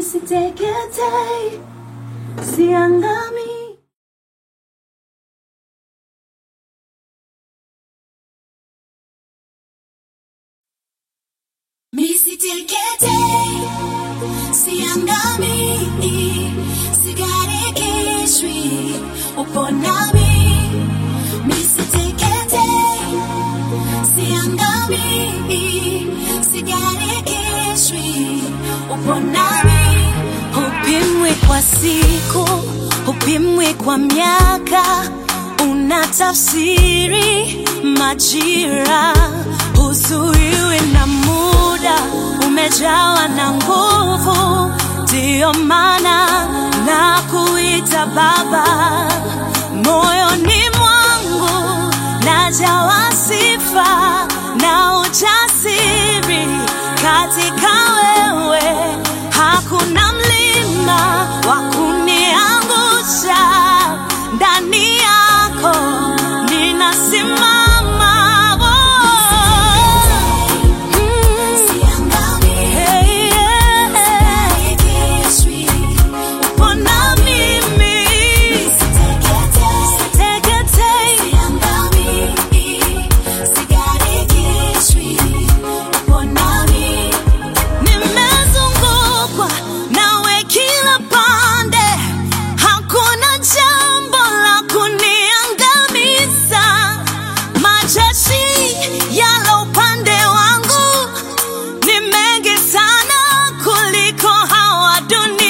Nisiteketei, siangami. Nisiteketei, siangami, sigarikishwi, upo nami. Nisiteketei, siangami, sigarikishwi, upo nami. Hupimwi kwa siku, hupimwi kwa miaka, unatafsiri majira, huzuiwi na muda, umejawa na nguvu, ndiyo maana na kuita Baba moyoni mwangu najawa sifa na ujasiri katika wewe, hakuna mlima wa kuniangusha. Ndani yako ninasimama. Oh. Mm. Hey, yeah. Upo na mimi. Siteketei. Nimezungukwa nawe kila pande, hakuna jambo la kuniangamiza. Majeshi yalo upande wangu ni mengi sana kuliko hawa dunia.